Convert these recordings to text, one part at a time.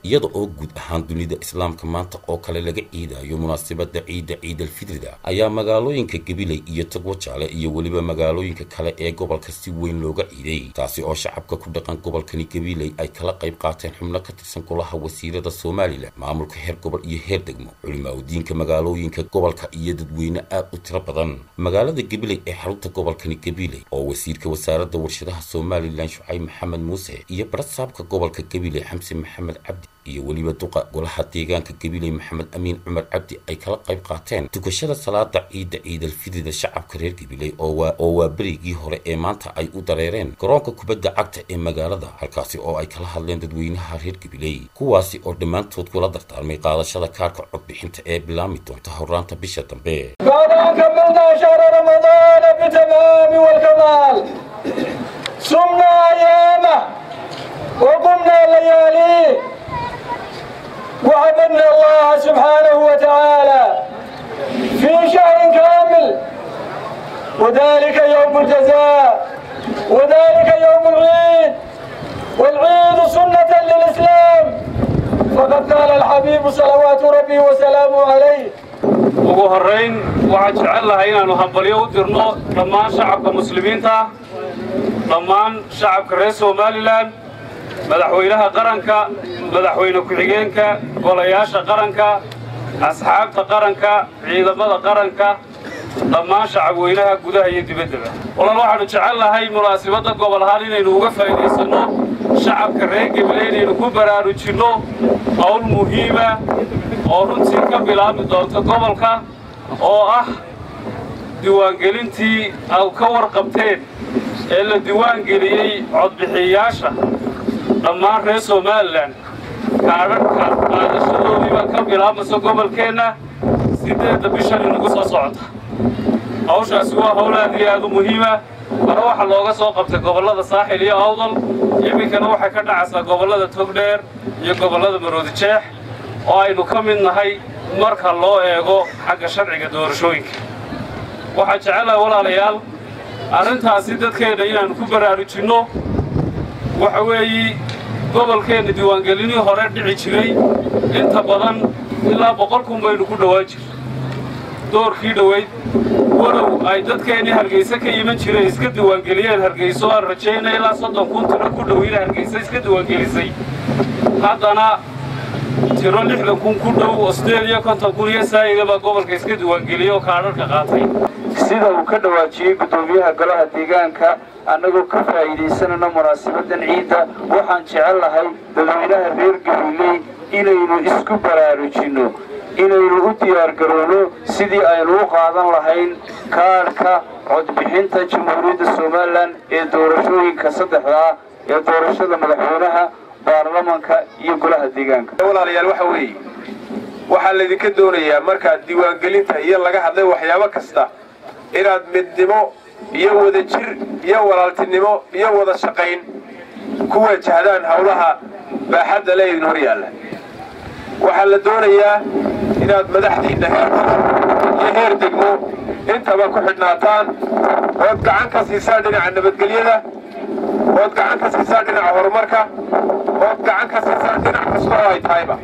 iyada oo guud ahaan dunida islaamka maanta oo kale laga ciidayo munaasabada ciidda ciidalfitrida ayaa magaalooyinka gabiley iyo togwajaale iyo weliba magaalooyinka kale ee gobolka si weyn looga ciiday taasi oo shacabka ku dhaqan gobolkani gabiley ay kala qayb qaateen xubno ka tirsan golaha wasiirada somalilan maamulka heer gobol iyo heer degmo culimaadudiinka magaalooyinka gobolka iyo dadweyne aad u tiro badan magaalada gabiley ee xarunta gobolkani gabiley oo wasiirka wasaaradda warshadaha somalilan shucayb maxamed muuse iyo barasaabka gobolka gabiley xamse maxamed cabdi iyo weliba duqa golaha deegaanka gabiley maxamed amiin cumar cabdi ay kala qayb qaateen tukashada salaada ciidda ciidalfidida shacabka reer gabiley oo waa berigii hore ee maanta ay u dareereen garoonka kubadda cagta ee magaalada halkaasi oo ay kala hadleen dadweynaha reer gabiley kuwaasi oo dhammaantood kula dardaarmay qaadashada kaarka codbixinta ee bilaami doonta horaanta bisha dambe بعد أن كملنا شهر رمضان بالتمام والكمال صمنا أيامه وقمنا لياليه وعبدنا الله سبحانه وتعالى في شهر كامل وذلك يوم الجزاء وذلك يوم العيد والعيد سنة للإسلام فقد قال الحبيب صلوات ربي وسلامه عليه ugu horrayn waxaan jecel lahay inaannu hambalyo u dirno dhammaan shacabka muslimiinta dhammaan shacabka reer somalilan madaxweynaha qaranka madaxweyne ku-xigeenka golayaasha qaranka asxaabta qaranka ciidamada qaranka dhammaan shacabweynaha gudaha iyo dibaddaba walaal waxaannu jecel lahay munaasibadda gobol ahaan inaynu uga faa'iidaysanno shacabka reer gebile inaynu ku baraarujinno hawl muhiima oo runtii ka bilaabmi doonta gobolka oo ah diiwaangelintii aad ka warqabteen ee la diiwaangeliyey codbixiyayaasha dhammaan reer somalilan kaadhadhka qaadashadoodiiba ka bilaabmaysa gobolkeenna siddeedda bishan inagu soo socota hawshaasi waa hawl aad iyo aad u muhiima hore waxaa looga soo qabtay gobollada saaxil iyo awdal iminkana waxay ka dhacaysaa gobollada togdheer iyo gobollada maroodijeex oo aynu ka mid nahay marka loo eego xagga sharciga doorashooyinka waxaan jecelahay walaalayaal arrintaasi dadkeenna inaannu ku baraarujinno waxa weeye gobolkeenna diiwaangelinii hore dhici jiray inta badan ilaa boqol kun baynu ku dhowaan jir doorkii dhoweyd walow ay dadkeennii hargayse ka iman jireen iska diiwaangeliyeen hargayso aan rajaynay ilaa soddon kun tiro ku dhoweyna hargayse iska diiwaangelisay haddana tiro lixdan kun ku dhow oo sideed iyo konton kun iyo saa'ida baa gobolka iska diiwaangeliyey oo kaadharka qaatay sida uu ka dhawaajiyey guddoomiyaha golaha deegaanka annagoo ka faa'iidaysanayno munaasabadan ciidda waxaan jecel lahay dadweynaha reer gabiley inaynu isku baraarujinno inaynu u diyaargarowno sidii aynu u qaadan lahayn kaadhka codbixinta jamhuuriyadda somalilan ee doorashooyinka saddexda ah ee doorashada madaxweynaha baarlamanka iyo golaha deegaanka walaalayaal waxa weeye waxaa laydinka doonayaa markaad diiwaangelinta iyo laga hadlay waxyaabo kasta inaad midnimo iyo wada jir iyo walaaltinimo iyo wada shaqayn ku wajahdaan howlaha baaxadda le idin hor yaalla waxaa la doonayaa inaad madaxdiinna heer iyo heer degmo intaba ku xidhnaataan ood gacan ka siisaan dhinaca nabadgelyada ood gacan ka siisaan dhinaca horumarka ood gacan ka siisaan dhinac kasta oo ay tahayba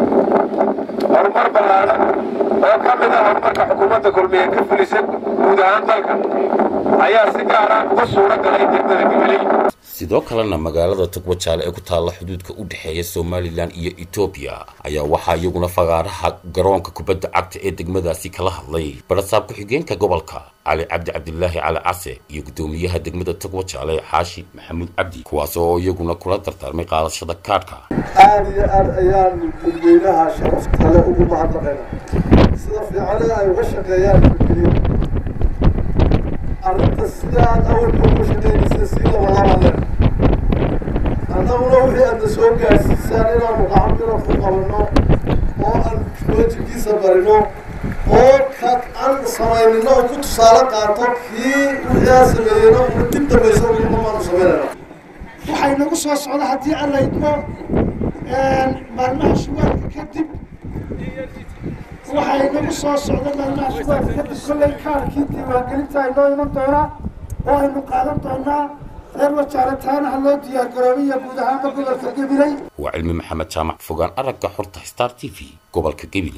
horumar ballaadan oo ka mid ah horumarka xukuumadda kulmiye ka fulisa guud ahaan dalka ayaa si gaar ah uga suuro galay degmada gabiley sidoo kalena magaalada togwajaale ee ku taalla xuduudka u dhexeeya somalilan iyo etoobiya ayaa waxaa iyaguna fagaaraha garoonka kubadda cagta ee degmadaasi kala hadlay barasaab ku-xigeenka gobolka cali cabdi cabdilaahi cali case iyo guddoomiyaha degmada togwajaale xaashi maxamuud cabdi kuwaas oo iyaguna kula dardaarmay qaadashada kaadhka aad iyo aad ayaan dadweynaha sharaftale ugu mahadnaqayna sida fiicane ay uga shaqeeyaan gudgeliya arrinta sidaad awalka ugu shaqaynaysa sii labalaabaleen annaguna wixii aadna soo gaadhsiisaan inaanu gacantira ku qabanno oo aan wejigkiisa barino oo ka aan samaynino oo ku tusaale qaato kii wixii aan sameeyeyna una dib dambaysa umaanu samaynayna waxay nagu soo socda haddii alla idmo maalmaha shugaadka kadib waxay nagu soo socda maalmaha shugaadka kadib kollay kaarkii diiwaangelinta ay noo iman doonaa oo aynu qaadan doonaa reer wajaale taana ha loo diyaar garoobiya guud ahaanba gobolka gabiley waa cilmi maxamed jaamac fogaan aragga xorta star t v gobolka gabiley